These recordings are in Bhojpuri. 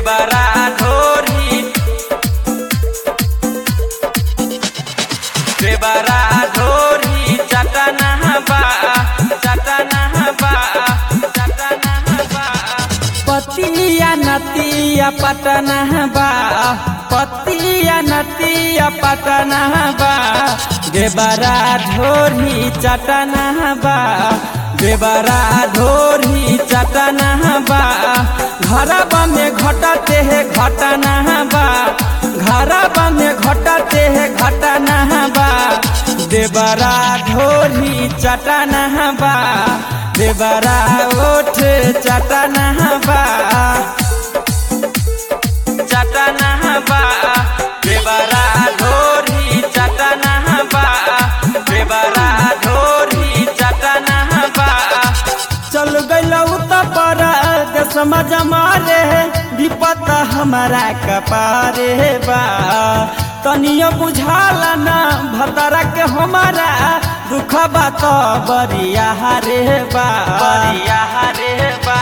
देवरा ढोरी देवरा ढोरी चटना बा चटना बा चटना बा पतिया नतिया पटना बा पतिया नतिया पटना बा देवरा ढोरी चटना बा देवरा ढोरी चटना बा घरबा में घटते है घटना बा घरबा में घटते है घटना बा देवरा ढोरी चटना बा देवरा ओठ चटना बा चटना बा देवरा ढोरी चटना बा देवरा ढोरी चटना बा चल गइलौ त पर समझ मारे विपत हमारा कपारे बा तनियो बुझाला ना भतरा के हमारा दुख बात बरिया रे बा बरिया रे बा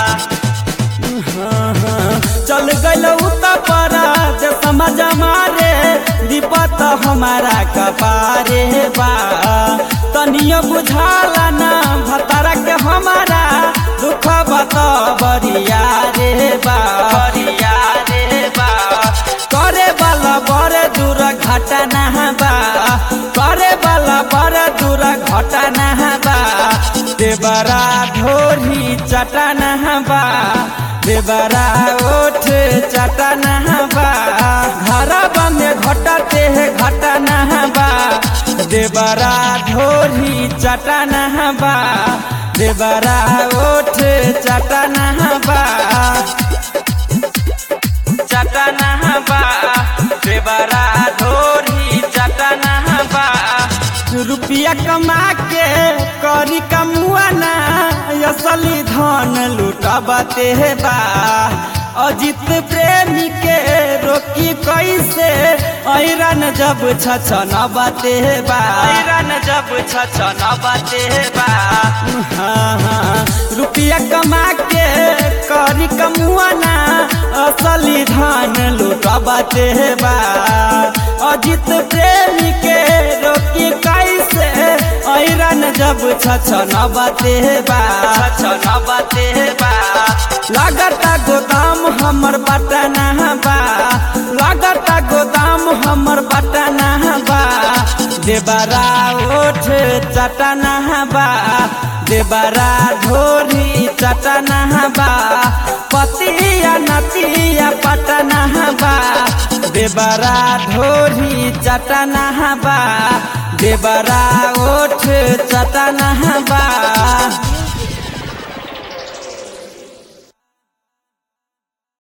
चल गइलौ त पर समझ मारे विपत हमारा कपारे बा तनियो बुझाला ना भतरा के हमारा दुख बत बरिया रे बा बरिया रे बा करे वाला बड़े दूर घटना बा करे वाला बड़े दूर घटना बा देवरा ढोरी चटना बा देवरा ओठ चटना बा घरबा में घटते है घटना बा देवरा ढोरी चटना बा देवरा ओठ चटना बा चटना बा देवरा ढोरी चटना बा रुपया कमा के करी कमुआना असली धन लुटबते बा अजित प्रेमी के रोकी कैसे ऐरन जब छछ नबते बा ऐरन जब छछ नबते बा हाँ हाँ रुपया कमा के करी कमुआना असली धन लुटबते बा अजित प्रेमी के रोकी कैसे ऐरन जब छछ नबते बा छछ नबते बा लागता गोदाम हमर बटना बा लागता गोदाम हमर बटना बा देवरा ओठ चटना बा देवरा ढोरी चटना बा पतिया नतिया पटना बा देवरा ढोरी चटना बा देवरा ओठ चटना बा